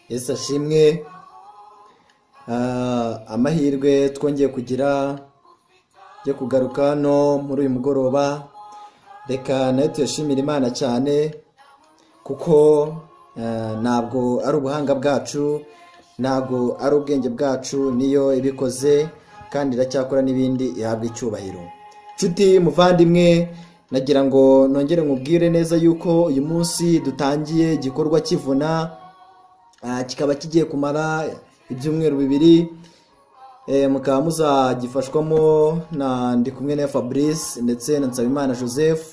Yesu ashimwe amahirwe twongeye kugira yo kugaruka hano muri uyu mugoroba reka nayo tuyashimire imana cyane kuko ntabwo ari ubuhanga bwacu ntabwo ari ubwenge bwacu niyo ibikoze kandi iracyakora n'ibindi ihabwa icyubahiro nshuti muvandimwe nagira ngo nongere nkubwire neza yuko uyu munsi dutangiye igikorwa kivuna kikaba kigiye kumara ibyumweru bibiri mukaba muzagifashwamo na kumwe na fabrice ndetse na nsabimana joseph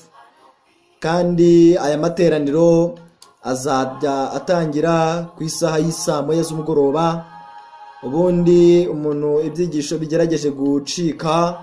kandi aya materaniro azajya atangira ku isaha y'isaa moya z'umugoroba ubundi umuntu ibyigisho bigerageje gucika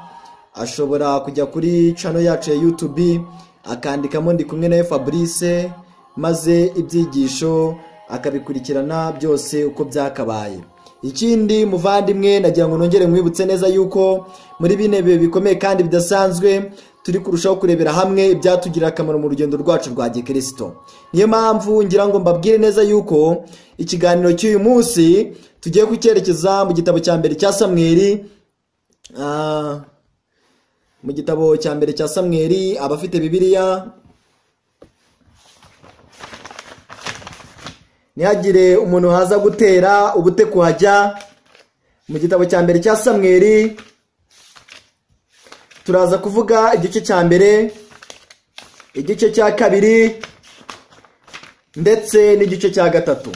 ashobora kujya kuri cano yacu ya yutubi akandikamo ndi kumwe na fabrice maze ibyigisho akabikurikirana byose uko byakabaye ikindi muvandimwe nagira ngo nongere mwibutse neza yuko muri bine bihe bikomeye kandi bidasanzwe turi kurushaho kurebera hamwe ibyatugirira akamaro mu rugendo rwacu rwa gikirisito niyo mpamvu ngira ngo mbabwire neza yuko ikiganiro cy'uyu munsi tugiye kucyerekeza mu gitabo cya mbere cya samweri mu gitabo cya mbere cya samweri abafite bibiliya ntihagire umuntu haza gutera ubute kuhajya mu gitabo cya mbere cya samweri turaza kuvuga igice cya mbere igice cya kabiri ndetse n'igice cya gatatu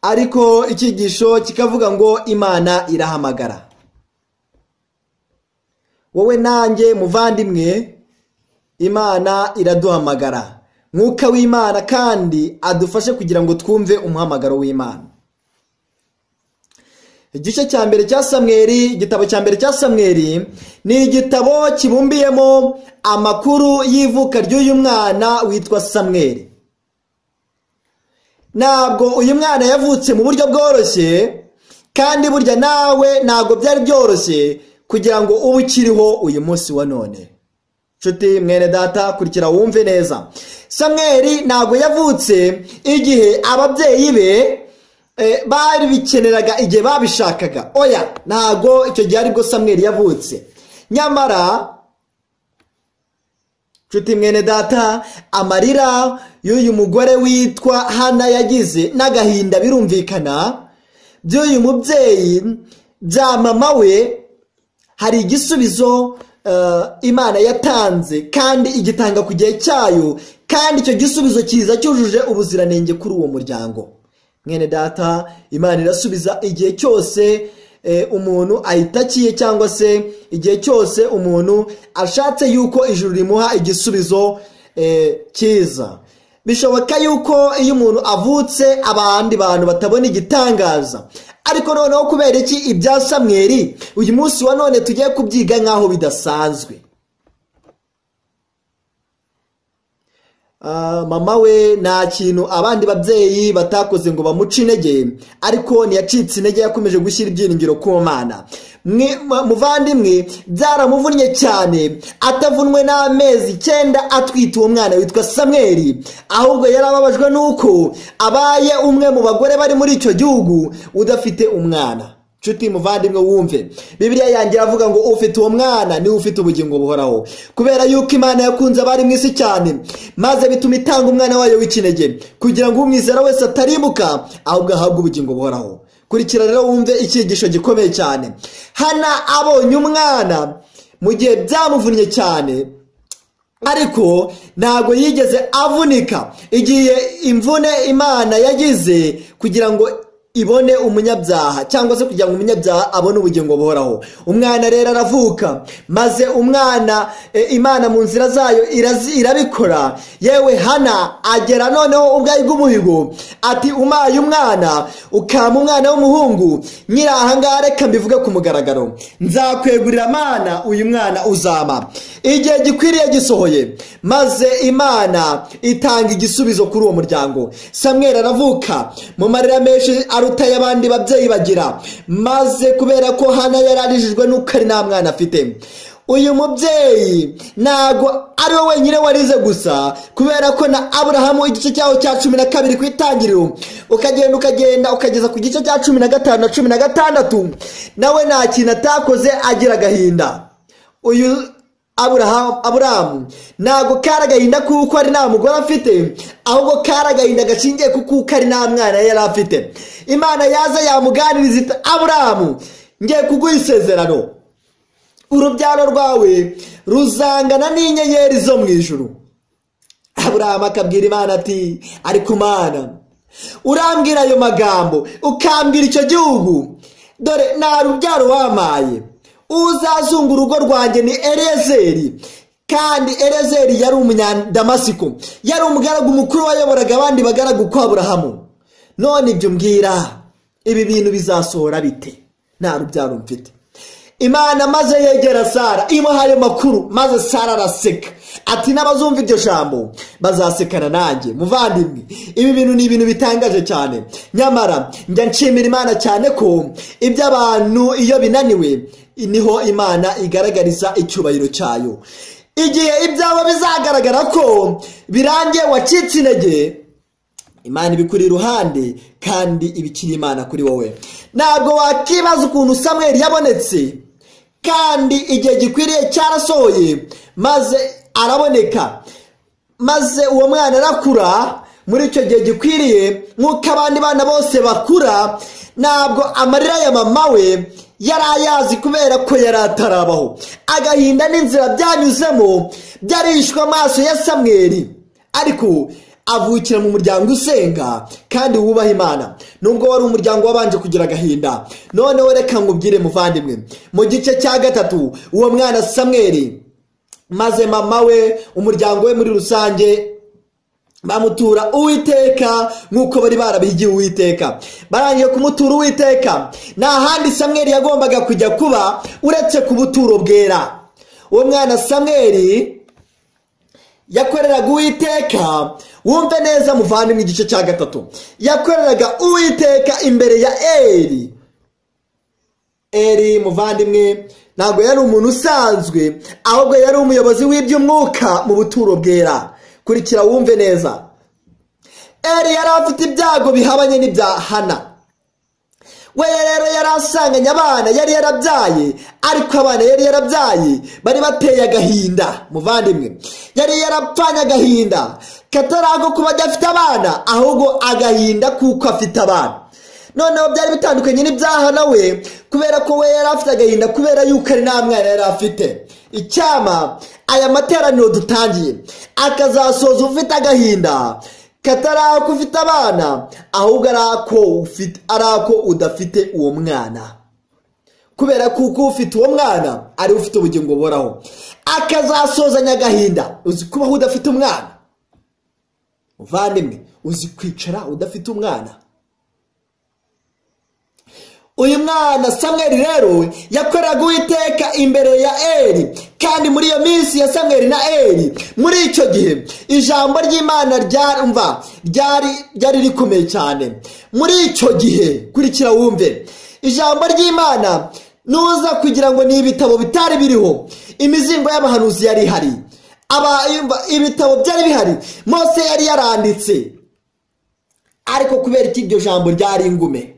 ariko icyigisho kikavuga ngo imana irahamagara wowe nanjye muvandimwe imana iraduhamagara mwuka w'imana kandi adufashe kugira ngo twumve umuhamagaro w'imana igice cya mbere cya samweri igitabo cya mbere cya samweri ni igitabo kibumbiyemo amakuru y'ivuka ry'uyu mwana witwa samweri ntabwo uyu mwana yavutse mu buryo bworoshye kandi burya nawe ntabwo byari byoroshye kugira ngo ube ukiriho uyu munsi wa none nshuti mwene data kurikira wumve neza samweri ntabwo yavutse igihe ababyeyi be bari bikeneraga igihe babishakaga oya ntabwo icyo gihe aribwo samweri yavutse nyamara nshuti mwene data amarira y'uyu mugore witwa hana yagize n'agahinda birumvikana by'uyu mubyeyi bya mama we hari igisubizo imana yatanze kandi igitanga ku gihe cyayo kandi icyo gisubizo cyiza cyujuje ubuziranenge kuri uwo muryango mwene data imana irasubiza igihe cyose umuntu ayitakiye cyangwa se igihe cyose umuntu ashatse yuko ijuru rimuha igisubizo cyiza bishoboka yuko iyo umuntu avutse abandi bantu batabona igitangaza ariko noneho kubera iki ibya samweri uyu munsi wa none tugiye kubyiga nk'aho bidasanzwe mama we nta kintu abandi babyeyi batakoze ngo bamuce intege ariko ntiyacitse intege yakomeje gushyira ibyiringiro ku mana muvandimwe byaramuvunnye cyane atavunwe n'amezi icyenda atwite uwo mwana witwa samweri ahubwo yari ababajwe n'uko abaye umwe mu bagore bari muri icyo gihugu udafite umwana nshuti muvandimwe wumve bibiriya yanjye iravuga ngo ufite uwo mwana niwe ufite ubugingo buhoraho kubera yuko imana yakunze abari mu isi cyane maze bituma itanga umwana wayo w'ikinege kugira ngo umwizera wese ataribuka ahubwo ahabwe ubugingo buhoraho kurikira rero wumve icyigisho gikomeye cyane hana abonye umwana mu gihe byamuvunnye cyane ariko ntabwo yigeze avunika igihe imvune imana yagize kugira ngo ibone umunyabyaha cyangwa se kugira ngo umunyabyaha abone ubugingo buhoraho umwana rero aravuka maze umwana imana mu nzira zayo irabikora yewe hana agera noneho ubwayi bw'umuhigo ati umaye umwana ukama umwana w'umuhungu nyiri ahangaha reka mbivuge ku mugaragaro nzakwegurira amana uyu mwana uzama igihe gikwiriye gisohoye maze imana itanga igisubizo kuri uwo muryango samwera aravuka mu marira menshi aruta ay'abandi babyeyi bagira maze kubera ko hano yari arijijwe nuko ari nta mwana afite uyu mubyeyi ntabwo ari we wenyine warize gusa kubera ko na aburahamu igice cyaho cya cumi na kabiri ku itangiriro ukagenda ukagenda ukageza ku gice cya cumi na gatanu na cumi na gatandatu nawe nta kintu atakoze agira agahinda uyu aburahamu aburahamu ntabwo kari agahinda kuko ari nta mugore afite ahubwo kari agahinda gashingiye ku kuko ari nta mwana yari afite imana yaza yamuganiriza ita aburahamu ngiye kuguha isezerano urubyaro rwawe ruzangana n'inyenyeri zo mu ijuru aburahamu akabwira imana ati ariko umana urambwira ayo magambo ukambwira icyo gihugu dore nta rubyaro wamaye uzazunga urugo rwanjye ni erezeri kandi erezeri yari umunyandamasiko yari umugaragu mukuru wayoboraga abandi bagaragu kwa aburahamu none ibyo mbwira ibi bintu bizasohora bite nta rubyaro mfite imana maze yegera sara imuha ayo makuru maze sara araseka ati n'abazumva iryo jambo bazasekana nanjye muvandimwe ibi bintu ni ibintu bitangaje cyane nyamara njya nshimira imana cyane ko iby'abantu iyo binaniwe niho imana igaragariza icyubahiro cyayo igihe ibyabo bizagaragara ko birangiye wacitse intege imana ibikuri iruhande kandi ibikiri imana kuri wowe ntabwo wakibaza ukuntu samweri yabonetse kandi igihe gikwiriye cyarasohoye maze araboneka maze uwo mwana arakura muri icyo gihe gikwiriye nk'uko abandi bana bose bakura ntabwo amarira ya mama we yari ayazi kubera ko yari atarabaho agahinda n'inzira byanyuzemo byarishwe amaso ya samweri ariko avukira mu muryango usenga kandi wubaha imana nubwo wari umuryango wabanje kugira agahinda noneho reka nkubwire muvandimwe mu gice cya gatatu uwo mwana samweri maze mama we umuryango we muri rusange bamutura uwiteka nk'uko bari barabihigiye uwiteka barangije kumutura uwiteka nta handi samweri yagombaga kujya kuba uretse ku buturo bwera uwo mwana samweri yakoreraga uwiteka wumve neza muvandimwe igice cya gatatu yakoreraga uwiteka imbere ya eri eri muvandimwe ntabwo yari umuntu usanzwe ahubwo yari umuyobozi w'iby'umwuka mu buturo bwera kurikira wumve neza eri yari afite ibyago bihabanye n'ibya hana we rero yari asanganye abana yari yarabyaye ariko abana yari yarabyaye bari bateye agahinda muvandimwe yari yarapfanye agahinda katari ako kuba adafite abana ahubwo agahinda kuko afite abana noneho byari bitandukanye n'ibyaha nawe kubera ko we yari afite agahinda kubera yuko ari nta mwana yari afite icyama aya materaniro dutangiye akazasoza ufite agahinda katari ako ufite abana ahubwo ari ako udafite uwo mwana kubera ko uko ufite uwo mwana ariwe ufite ubugingo buhoraho akazasozanya agahinda uzi kubaho udafite umwana muvandimwe uzi kwicara udafite umwana uyu mwana samweri rero yakoraga uwiteka imbere ya eri kandi muri iyo minsi ya samweri na eri muri icyo gihe ijambo ry'imana ryarumva ryari ryari rikomeye cyane muri icyo gihe kurikira wumve ijambo ry'imana nuza kugira ngo ni ibitabo bitari biriho imizingo y'abahanuzi yari ihari ibitabo byari bihari mose yari yaranditse ariko kubera ko iryo jambo ryari ingume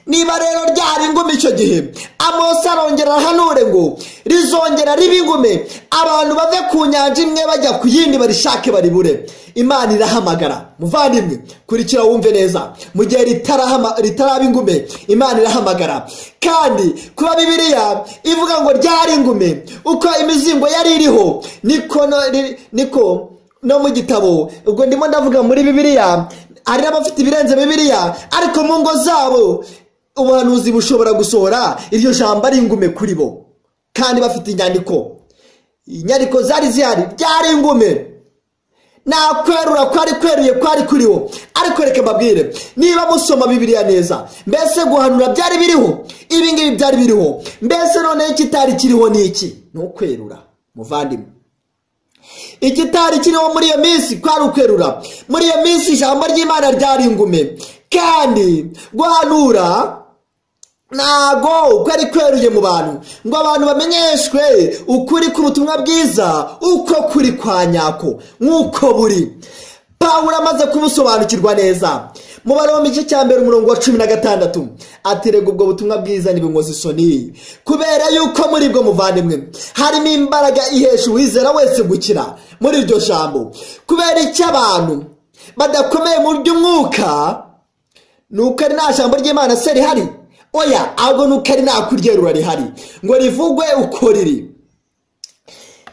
niba rero ryari ingumi icyo gihe amose arongera arahanure ngo rizongera riba ingume abantu bave ku nyanja imwe bajya ku yindi barishake baribure imana irahamagara muvandimwe kurikira wumve neza mu gihe ritaraba ingume imana irahamagara kandi kuba bibiriya ivuga ngo ryari ingume uko imizingo yari iriho niko niko no mu gitabo ubwo ndimo ndavuga muri bibiriya hari n'abafite ibirenze bibiriya ariko mu ngo zabo ubuhanuzi bushobora gusohora iryo jambo ari ingume kuri bo kandi bafite inyandiko inyandiko zari zihari byari ingume nta kwerura kwari kweruye kwari kuri wo ariko reka mbabwire niba musoma bibiriya neza mbese guhanura byari biriho ibi ngibi byari biriho mbese noneho ikitari kiriho ni iki ni ukwerura muvandimwe ikitari kiriho muri iyo minsi kwari ukwerura muri iyo minsi ijambo ry'imana ryari ingume kandi guhanura ntago kwari kweruye mu bantu ngo abantu bamenyeshwe ukuri k'ubutumwa bwiza uko kuri kwa nyako nk'uko buri pawuro amaze kubusobanukirwa neza mu barombe igice cya mbere umurongo wa cumi na gatandatu aterega ubwo butumwa bwiza ntibinkoze isoni kubera yuko muri bwo muvandimwe harimo imbaraga ihesha uwizera wese gukira muri iryo jambo kubera icyo abantu badakomeye mu by'umwuka ni uko ari nta jambo ry'imana se rihari oya ahubwo ni uko ari nta kuryerura rihari ngo rivugwe uko riri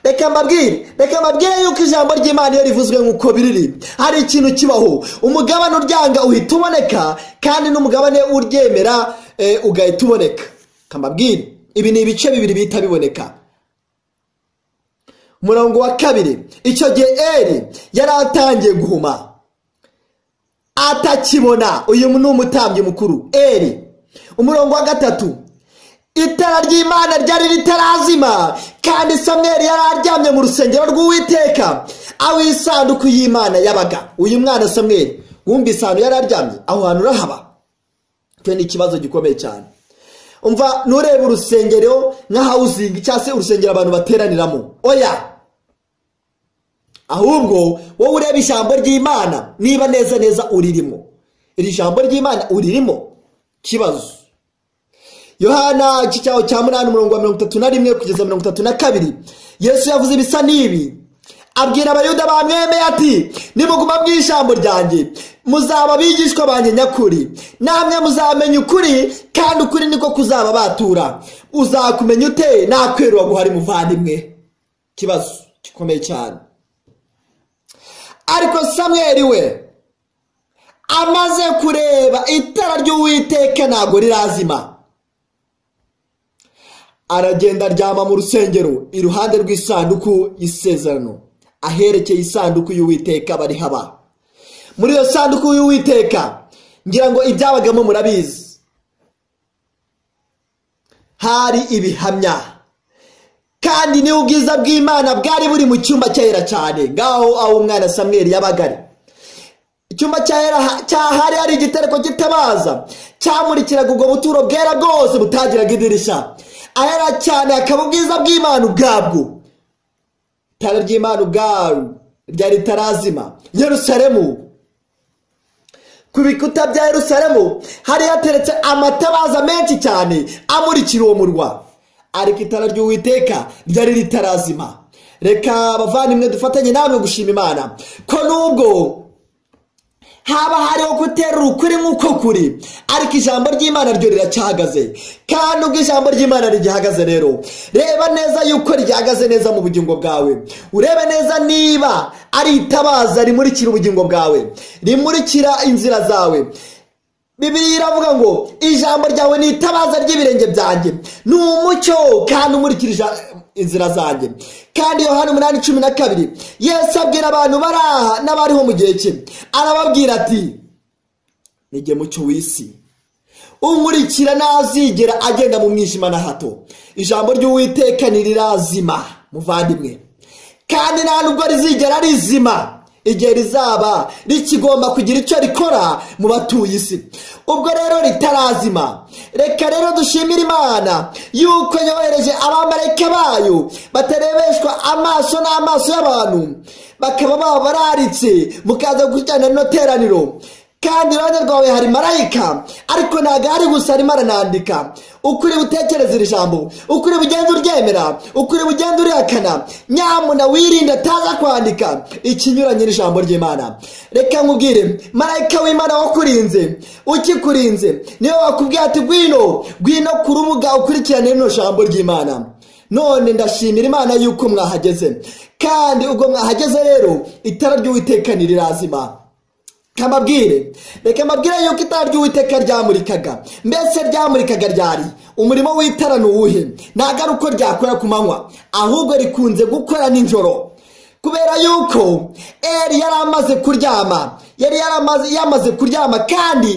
reka mbabwire reka mbabwire yuko ijambo ry'imana iyo rivuzwe nk'uko biriri hari ikintu kibaho umugabane uryanga uhita uboneka kandi n'umugabane uryemera eh, ugahita uboneka reka mbabwire ibi ni ibice bibiri bihita biboneka umurongo wa kabiri icyo gihe eri yari atangiye guhuma atakibona uyu ni umutambyi mukuru eri umurongo wa gatatu itara ry'imana ryari ritarazima kandi samweri yari aryamye mu rusengero rw'uwiteka aho isanduku y'imana yabaga uyu mwana samweri wumvise ahantu yari aryamye aho hantu urahaba icyo ni ikibazo gikomeye cyane umva nturebe urusengero nka hawuzingi cyangwa se urusengero abantu bateraniramo oya ahubwo wowe ureba ijambo ry'imana niba neza neza uririmo iri jambo ry'imana uririmo kibazo yohana iki cyaho cya munani umurongo wa mirongo itatu na rimwe kugeza mirongo itatu na kabiri yesu yavuze ibisa n'ibi abwira abayuda bamwemeye ati nimuguma mu ijambo ryanjye muzaba abigishwa banjye nyakuri namwe muzamenya ukuri kandi ukuri niko kuzaba batura uzakumenya ute nta kweru waguhari muvandimwe ikibazo gikomeye cyane ariko samweri we amaze kureba itara ry'uwiteka ntabwo rirazima aragenda aryama mu rusengero iruhande rw'isanduku y'isezerano aherekeye isanduku y'uwiteka bari haba muri iyo sanduku y'uwiteka ngira ngo ibyabagamo murabizi hari ibihamya kandi ni ubwiza bw'imana bwari buri mu cyumba cyahera cyane ngaho aho umwana samweri yabagari icyumba cyahari hari igitereko kitabaza cyamurikiraga ubwo buturo bwera bwose butagiraga idirishya ahera cyane hakaba ubwiza bw'imana ubwabwo itara ry'imana ubwawe ryari ritarazima yerusaremu ku bikuta bya yerusaremu hari hateretse amatabaza menshi cyane amurikira uwo murwa ariko itara ry'uwiteka ryari ritarazima reka abavandimwe dufatanye namwe gushima imana ko nubwo haba hariho guterura ukuri nk'uko kuri ariko ijambo ry'imana ryo riracyahagaze kandi ubwo ijambo ry'imana rigihagaze rero reba neza yuko ryahagaze neza mu bugingo bwawe urebe neza niba ari itabaza rimurikira ubugingo bwawe rimurikira inzira zawe bibiri iravuga ngo ijambo ryawe ni itabaza ry'ibirenge byanjye ni umucyo kandi umurikira inzira zanjye kandi yohani umunani cumi na kabiri yesu abwira abantu bari aha n'abariho mu gihe cye arababwira ati nige mucyo w'isi umurikira ntazigera agenda mu mwijima na hato ijambo ry'uwiteka ntirirazima muvandimwe kandi nta nubwo rizigera rizima igihe rizaba rikigomba kugira icyo rikora mu batuye isi ubwo rero ritarazima reka rero dushimire imana yuko yohereje abamarayika bayo batarebeshwa amaso n'amaso y'abantu bakaba baba bararitse mukaza gukurikirana rino teraniro kandi iruhande rwawe hari marayika ariko ntabwo ari gusa arimo aranandika ukuri butekereza iri jambo ukuri bugenda uryemera ukuri bugenda urihakana nyamuna wirinde ataza kwandika ikinyuranye n'ijambo ry'imana reka nkubwire marayika w'imana wakurinze ukikurinze niyo wakubwiye ati gwino gwino ku rubuga ukurikirane rino jambo ry'imana none ndashimira imana yuko mwahageze kandi ubwo mwahageze rero itara ry'uwiteka ntirirazima kababwire reka mbabwire yuko itara ry'uwiteka ryamurikaga mbese ryamurikaga ryari umurimo w'itara ni uwuhe ntabwo ari uko ryakora ku manywa ahubwo rikunze gukora nijoro kubera yuko eri yari amaze kuryama yari yamaze kuryama kandi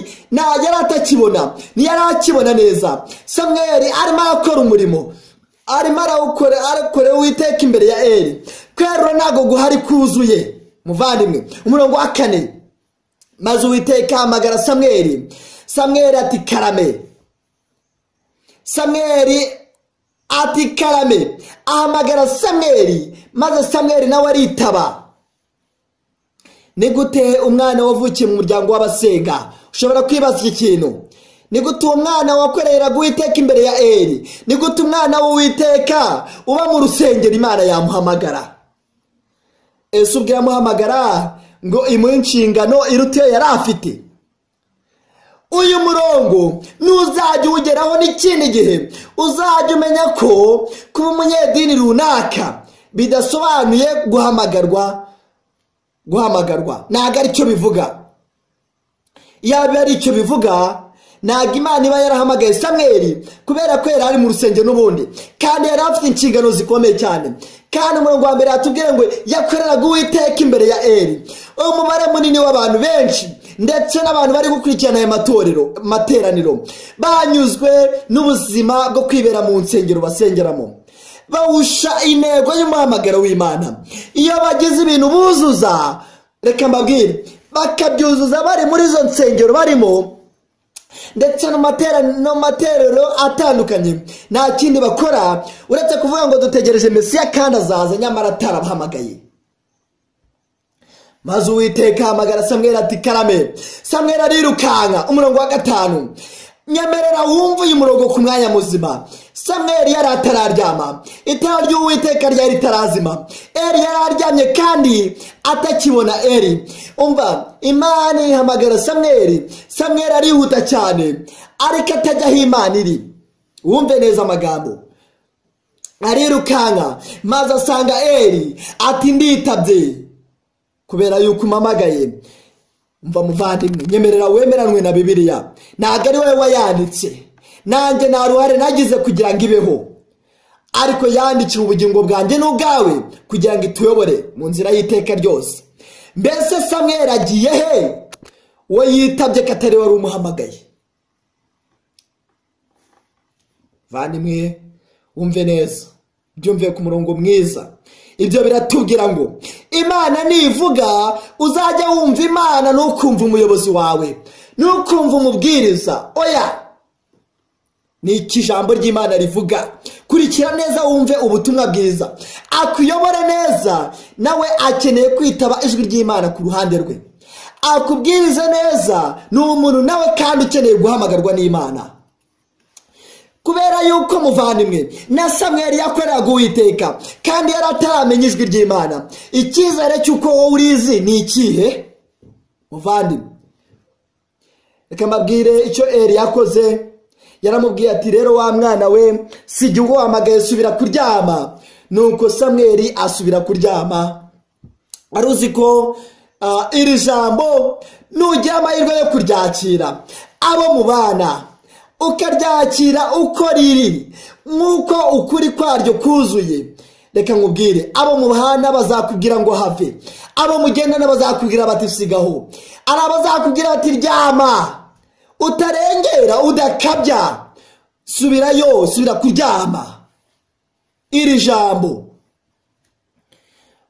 yari atakibona ntiyari akibona neza samweri arimo arakora umurimo arimo arakora uwiteka imbere ya eri kwerura ntabwo guhari kuzuye muvandimwe umurongo wa kane maze uwiteka ahamagara samweri samweri ati karame samweri ati karame ahamagara samweri maze samweri nawe aritaba ni gute umwana wavukiye mu muryango w'abasenga ushobora kwibaza iki kintu ni gute uwo mwana wakorera guwiteka imbere ya eri ni gute umwana w'uwiteka uba mu rusengero imana yamuhamagara ese ubwo yamuhamagara ngo imuhe inshingano iruta iyo yari afite uyu murongo n'uzajya uwugeraho n'ikindi gihe uzajya umenya ko kuba umunyedini runaka bidasobanuye guhamagarwa guhamagarwa ntabwo aricyo bivuga yaba ari icyo bivuga ntabwo imana iba yarahamagaye samweri kubera ko yari ari mu rusengero n'ubundi kandi yari afite inshingano zikomeye cyane kandi umurongo wa mbere yatubwiye ngo yakoreraga uwiteka imbere ya eri umubare munini w'abantu benshi ndetse n'abantu bari gukurikirana aya matorero materaniro banyuzwe n'ubuzima bwo kwibera mu nsengero basengeramo bawusha intego y'umuhamagaro w'imana iyo bagize ibintu buzuza reka mbabwire bakabyuzuza bari muri izo nsengero barimo ndetse no materero atandukanye nta kindi bakora uretse kuvuga ngo dutegereje mesiya kandi azaza nyamara atarabahamagaye maze uwiteka ahamagara samwera ati karame samwera arirukanka umurongo wa gatanu nyemerera wumve uyu murongo ku mwanya muzima samweri yari atararyama itara ry'uwiteka ryari ritarazima eri yari aryamye kandi atakibona eri umva imana ihamagara samweri samweri arihuta cyane ariko atajya aho imana iri wumve neza amagambo arirukanka maze asanga eri ati nditabye kubera yuko umamagaye mva muvandimwe nyemerera wemeranwe na bibiliya ntabwo ari wowe wayanditse nanjye nta ruhare nagize kugira ngo ibeho ariko yandikira ubugingo bwanjye n'ubwawe kugira ngo ituyobore mu nzira y'iteka ryose mbese samweri agiye he we yitabye ko atari wari umuhamagaye vandimwe wumve neza byumve ku murongo mwiza ibyo biratubwira ngo imana nivuga uzajya wumva imana nukumva umuyobozi wawe nukumva umubwiriza oya ni iki ijambo ry'imana rivuga kurikira neza wumve ubutumwa bwiza akuyobore neza nawe akeneye kwitaba ijwi ry'imana ku ruhande rwe akubwirize neza ni umuntu nawe kandi ukeneye guhamagarwa n'imana kubera yuko muvandimwe na samweri yakoreraga uwiteka kandi yari ataramenya ijwi ry'imana icyizere cy'uko wowe urizi ni ikihe muvandimwe reka mbabwire icyo eri yakoze yaramubwiye ati rero wa mwana we si igihe uhamagaye subira kuryama nuko samweri asubira kuryama aruzi ko iri jambo nugira amahirwe yo kuryakira abo mu bana ukaryakira uko riri nk'uko ukuri kwaryo kuzuye reka nkubwire abo mu bahana bazakubwira ngo have abo mugendana bazakubwira bati sigaho ari abazakubwira bati ryama utarengera udakabya subirayo subira kuryama iri jambo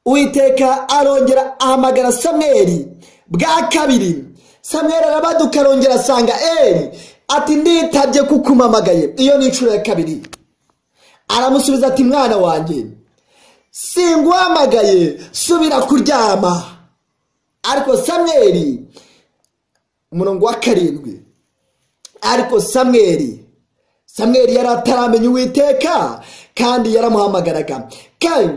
uwiteka arongera ahamagara samweri bwa kabiri samweri arabaduka arongera asanga eri ati nditabye kuko umamagaye iyo ni inshuro ya kabiri aramusubiza ati mwana wanjye singuhamagaye subira kuryama ariko samweri umurongo wa karindwi ariko samweri samweri yari ataramenya uwiteka kandi yaramuhamagaraga kandi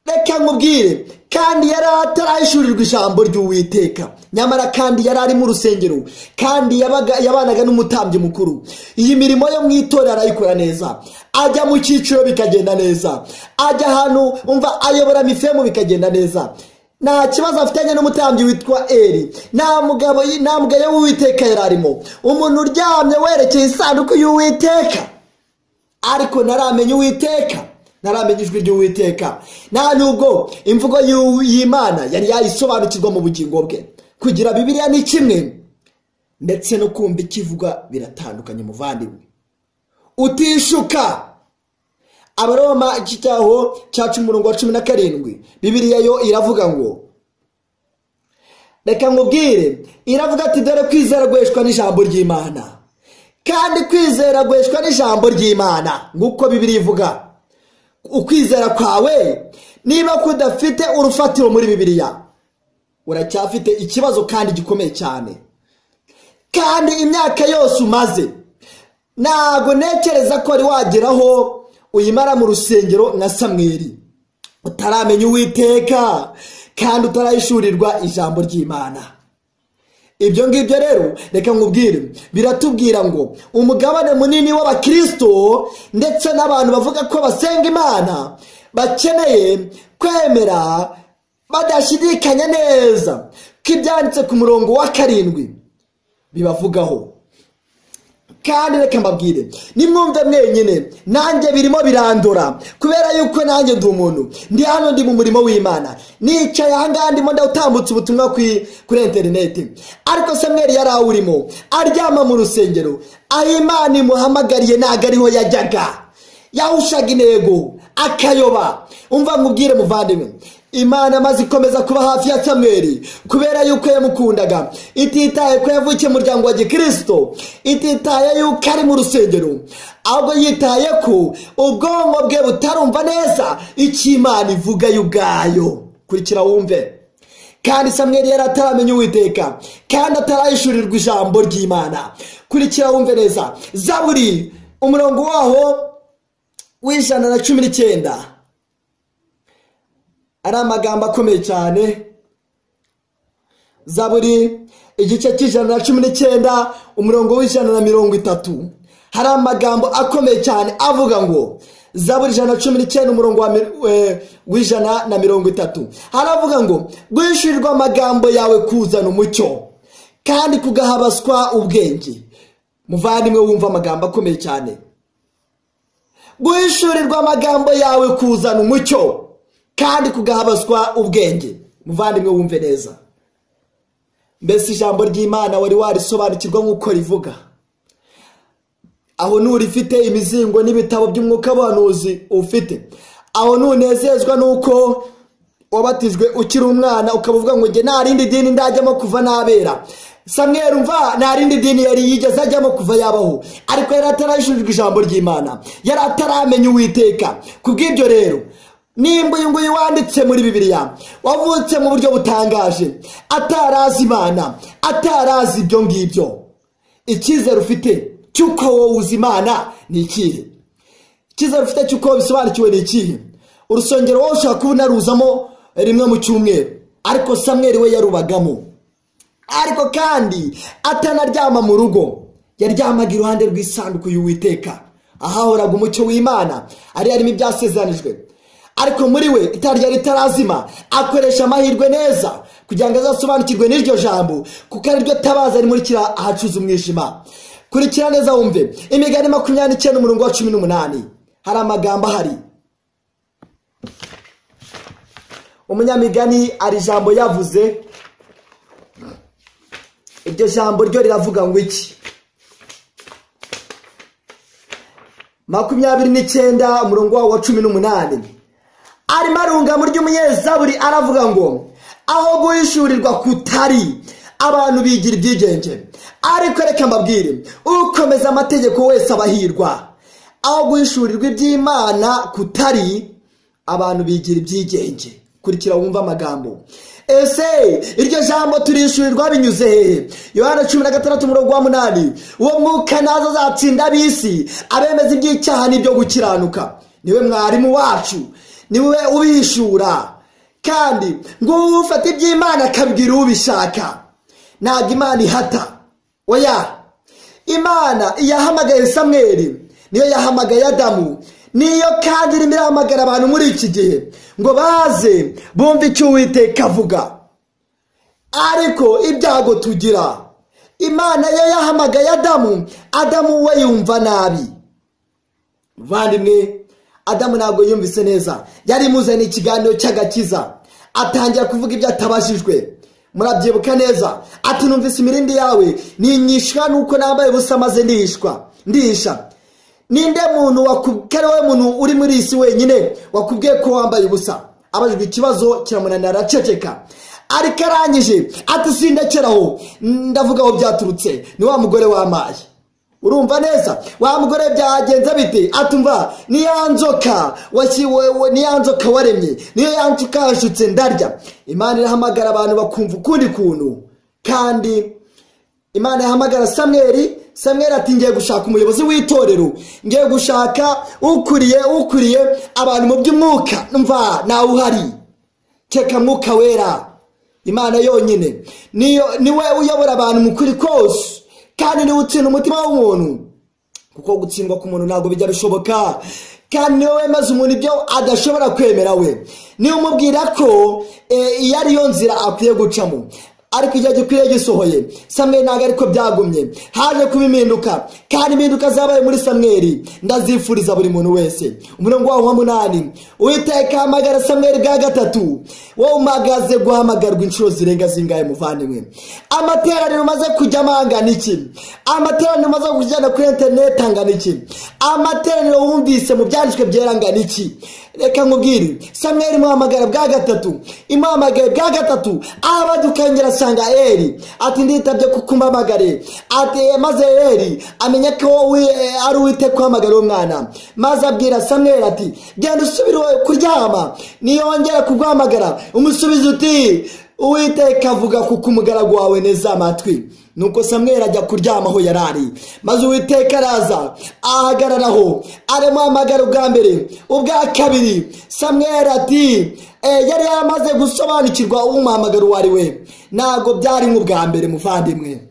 reka nkubwire kandi yari atarahishurirwa ijambo ry'uwiteka nyamara kandi yari ari mu rusengero kandi yabanaga n'umutambyi mukuru iyi mirimo yo mu itorero arayikora neza ajya mu cyiciro bikagenda neza ajya ahantu umva ayobora mifemu bikagenda neza nta kibazo afitanye n'umutambyi witwa eri nta mugabo ntabwo w'uwiteka yari arimo umuntu uryamye werekeye isanduku y'uwiteka ariko naramenye uwiteka naramenye ijwi ry'uwiteka nta nubwo imvugo y'imana yari yayisobanukirwa mu bugingo bwe kugira bibiriya ni kimwe ndetse no kumva ikivugwa biratandukanye umuvandimwe utishuka abaroma iki cyaho cyacu umurongo wa cumi na karindwi bibiriya yo iravuga ngo reka nkubwire iravuga ati dore kwizera guheshwa n'ijambo ry'imana kandi kwizera guheshwa n'ijambo ry'imana nk'uko bibiri ivuga ukwizera kwawe niba kudafite urufatiro muri bibiriya uracyafite ikibazo kandi gikomeye cyane kandi imyaka yose umaze ntabwo ntekereza ko wari wageraho uyimara mu rusengero nka samweri utaramenya uwiteka kandi utarayishurirwa ijambo ry'imana ibyo ngibyo rero reka nkubwire biratubwira ngo umugabane munini w'abakirisito ndetse n'abantu bavuga ko basenga imana bakeneye kwemera badashidikanya neza ko ibyanditse ku murongo wa karindwi bibavugaho kandi reka mbabwire nimwumve mwenyine nanjye birimo birandura kubera yuko nanjye ndi umuntu ndi hano ndi mu murimo w'imana nicaye ahangaha ndimo ndawutambutse ubutumwa kuri interineti ariko samweri yari awurimo aryama mu rusengero aho imana imuhamagariye ntabwo ariho yajyaga yahushaga intego akayoba umva nkubwire muvandimwe imana maze ikomeza kuba hafi ya samweri kubera yuko yamukundaga ititaye ko yavukiye mu muryango wa gikirisito ititaye yuko ari mu rusengero ahubwo yitaye ko ubwonko bwe butarumva neza icyo imana ivuga yo ubwayo kurikira wumve kandi samweri yari ataramenya uwiteka kandi atarayishurirwa ijambo ry'imana kurikira wumve neza zaburi umurongo waho w'ijana na cumi n'icyenda ari amagambo akomeye cyane zaburi igice cy'ijana na cumi n'icyenda umurongo w'ijana na mirongo itatu hari amagambo akomeye cyane avuga ngo zaburi ijana na cumi n'icyenda umurongo w'ijana na mirongo itatu haravuga ngo guhishurirwa amagambo yawe kuzana umucyo kandi kugahabaswa ubwenge muvandimwe wumva amagambo akomeye cyane guhishurirwa amagambo yawe kuzana umucyo kandi kugahabazwa ubwenge muvandimwe wumve neza mbese ijambo ry'imana wari warisobanukirwa nk'uko rivuga aho nturifite imizingo n'ibitabo by'umwuka w'abahanuzi ufite aho ntunezezwa n'uko wabatijwe ukiri umwana ukaba uvuga ngo njye nta rindi dini ndajyamo kuva nabera samweri mva nta rindi dini yari yigeze ajyamo kuva yabaho ariko yari atarayishurirwa ijambo ry'imana yari ataramenya uwiteka ku bw'ibyo rero nimba uyu nguyu wanditse muri bibiriya wavutse mu buryo butangaje atarazi imana atarazi ibyo ngibyo icyizere ufite cy'uko wowe uzi imana ni ikihe icyizere ufite cy'uko bisobanukiwe ni ikihe urusengero wowe ushobora kuba unaruzamo rimwe mu cyumweru ariko samweri we yarubagamo ariko kandi atanaryama mu rugo yaryamaga iruhande rw'isanduku y'uwiteka ahahoraga umucyo w'imana ari harimo ibyasezeranijwe ariko muri we itara ryari ritarazima akoresha amahirwe neza kugira ngo azasobanukirwe n'iryo jambo kuko ariryo tabaza rimurikira ahacuza umwijima kurikira neza wumve imigani makumyabiri n'icyenda umurongo wa cumi n'umunani hari amagambo ahari umunyamigani ari ijambo yavuze iryo jambo ryo riravuga ngo iki makumyabiri n'icyenda umurongo wawo wa cumi n'umunani arimo arungamo ry'umunyezaburi aravuga ngo aho guhishurirwa kutari abantu bigira ibyigenge ariko reka mbabwire ukomeza amategeko wese abahirwa aho guhishurirwa iby'imana kutari abantu bigira ibyigenge kurikira wumva amagambo ese iryo jambo turishyurirwa binyuze hehe yohana cumi na gatandatu umurongo wa munani uwo mwuka nazo azatsinda abisi abemeza iby'icyaha n'ibyo gukiranuka niwe mwarimu wacu niwe ubishura kandi ngo ufate iby'imana akabwira ubishaka ntabwo imana ihata oya imana iyahamagaye samweri niyo yahamagaye adamu niyo kandi irimo irahamagara abantu muri iki gihe ngo baze bumve icyo uwiteka avuga ariko ibyago tugira imana yo yahamagaye adamu adamu we yumva nabi muvandimwe adamu ntabwo yumvise neza yari imuzaniye ikiganiro cy'agakiza atangira kuvuga ibyo atabashijwe murabyibuka neza ati numvise imirindi yawe ninyishwa nuko nambaye ubusa maze ndihishwa ndihisha ninde muntu ari wowe muntu uri muri iyi si wenyine wakubwiye ko wambaye ubusa abajijwe ikibazo kiramunanira araceceka ariko arangije ati sindakeraho ndavuga aho byaturutse ni wa mugore wamaye urumva neza wa mugore byagenze bite atumva ni ya nzoka washyiwe ni ya nzoka waremye niyo ya nzoka yashutse ndarya imana irahamagara abantu bakumva ukundi kuntu kandi imana yahamagara samweri samweri ati ngiye gushaka umuyobozi w'itorero ngiye gushaka ukuriye ukuriye abantu mu by'umwuka mva nawe uhari keka mwuka wera imana yonyine niyo niwe uyobora abantu mu kuri kose kandi niwe utsinda umutima w'umuntu kuko gutsindwa k'umuntu ntabwo bijya bishoboka kandi niwe wemeza umuntu ibyo adashobora kwemera we niwe umubwira ko eh, iyo ariyo nzira akwiye gucamo ariko igihe gikwiriye gisohoye samweri ntabwo ariko byagumye haje kuba impinduka kandi impinduka zabaye muri samweri ndazifuriza buri muntu wese umurongo wawo wa munani uwiteka hamagara samweri bwa gatatu wowe umagaze guhamagarwa inshuro zirenga zingahe muvandimwe amateraniro umaze kujyamo angana iki amateraniro umaze kujyana kuri interineti angana iki amateraniro wumvise mu byanditswe byera angana iki reka nkubwire samweri imuhamagara bwa gatatu imuhamagaye bwa gatatu abadukangera asanga eri ati nditabye kukumpamagare ati maze eri amenya ko we- ari uwite kuhamagara uwo mwana maze abwira samweri ati genda usubire kuryama niyongera kuguhamagara umusubiza uti uwiteka avuga kuko umugaragu wawe neza amatwi nuko samweri ajya kuryama aho yari ari maze uwiteka araza ahagararaho aramuhamagara ubwa mbere ubwa kabiri samweri ati "Eh, yari yaramaze gusobanukirwa umuhamagaro uwo ari we ntabwo byari nk'ubwa mbere muvandimwe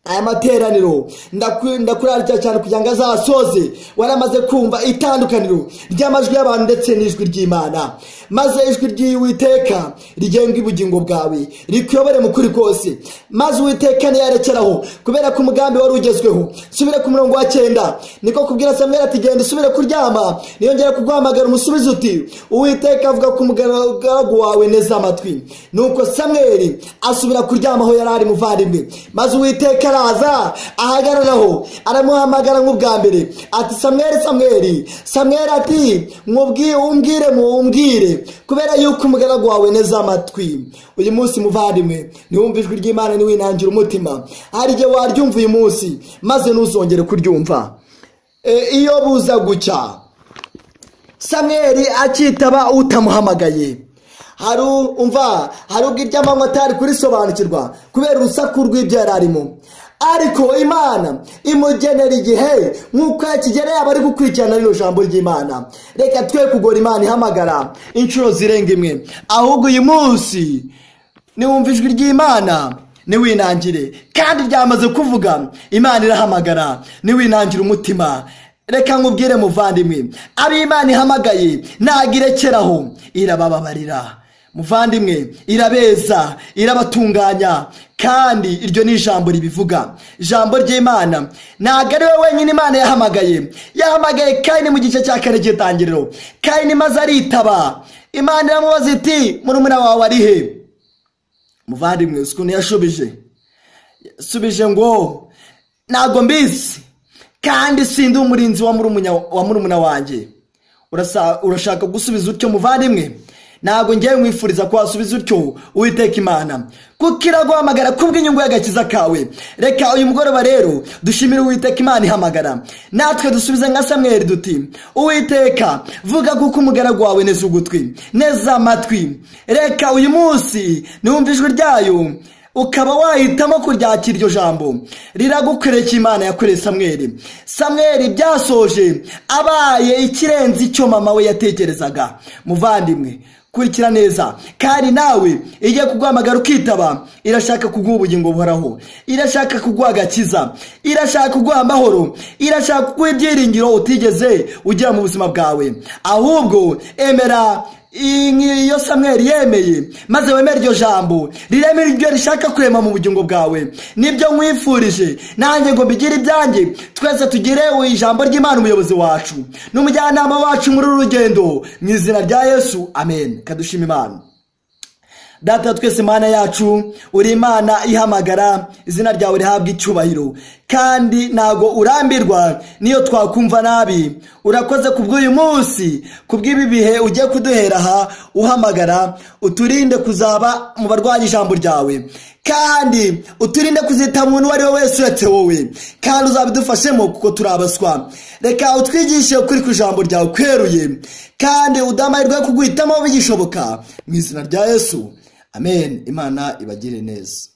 aya materaniro ndaku- ndakurarikira cyane kugira ngo azasoze waramaze kumva itandukaniro ry'amajwi y'abantu ndetse n'ijwi ry'imana maze ijwi ry'uwiteka rigenga ubugingo bwawe rikuyobore mu kuri kose maze uwiteka niyarekeraho kubera ko umugambi wari ugezweho subire ku murongo wa cyenda niko kubwira samweri ati genda usubire kuryama niyongera kuguhamagara umusubizo uti uwiteka avuga ku mugaragu wawe neza amatwi nuko samweri asubira kuryama aho yari ari muvandimwe maze uwiteka araza ahagararaho aramuhamagara nk'ubwa mbere ati samweri samweri samweri ati "Nkubwi- umbwire mumbwire kubera yuko umugaragu wawe neza amatwi uyu munsi muvandimwe niwumva ijwi ry'imana niwinangira umutima hari igihe waryumva uyu munsi maze ntuzongere kuryumva E, iyo buza gucya samweri akitaba utamuhamagaye hari u- umva hari ubwo iry'amanywa atari kurisobanukirwa kubera urusaku rw'ibyo yari arimo ariko imana imugenera igihe nk'uko yakigeneye abari gukurikirana rino jambo ry'imana reka twe kugora imana ihamagara inshuro zirenga imwe ahubwo uyu munsi niwumva ijwi ry'imana niwinangire kandi ryamaze kuvuga imana irahamagara niwinangire umutima reka nkubwire muvandimwe abo imana ihamagaye ntabwo irekeraho irabababarira muvandimwe irabeza irabatunganya kandi iryo ni ijambo ribivuga ijambo ry'imana ntabwo ari we wenyine imana yahamagaye yahamagaye kayini mu gice cya kane cy'itangiriro kayini maze aritaba imana iramubaza iti murumuna wawe ari he muvandimwe siku ntiyashubije yasubije ngo ntabwo mbizi kandi sindi umurinzi wa murumunya- wa murumuna wanjye Urasa- urashaka gusubiza utyo muvandimwe ntabwo ngewe mwifuriza ko wasubiza utyo uwiteka imana kuko iraguhamagara kubw'inyungu y'agakiza kawe reka uyu mugoroba rero dushimire uwiteka imana ihamagara natwe dusubize nka samweri duti uwiteka vuga kuko umugaragu wawe neza ugutwi neza amatwi reka uyu munsi niwumve ijwi ryayo ukaba wahitamo kuryakira iryo jambo riragukoreka imana yakoreye samweri samweri byasoje abaye ikirenze icyo mama we yatekerezaga muvandimwe kurikira neza kandi nawe igiye kuguhamagara ukitaba irashaka kuguha ubugingo buhoraho irashaka kuguha agakiza irashaka kuguha amahoro irashaka kuguha ibyiringiro utigeze ugira mu buzima bwawe ahubwo emera iyo samweri yemeye maze wemere iryo jambo rirema iryo rishaka kurema mu bugingo bwawe nibyo nkwifurije nanjye ngo mbigire ibyanjye twese tugire ijambo ry'imana umuyobozi wacu n'umujyanama wacu muri uru rugendo mu izina rya yesu amen kadushima imana data twese imana yacu uri imana ihamagara izina ryawe rihabwa icyubahiro kandi ntago urambirwa n'iyo twakumva nabi urakoze ku bw'uyu munsi ku bw'ibi bihe ugiye kuduhera aha uhamagara uturinde kuzaba mu barwanya ijambo ryawe kandi uturinde kuzita muntu uwo ari we wese uretse wowe kandi uzabidufashemo kuko turabaswa reka utwigishe ukuri ku ijambo ryawe kweruye kandi udamahirwe yo kuguhitamo bigishoboka mu izina rya yesu amen imana ibagire neza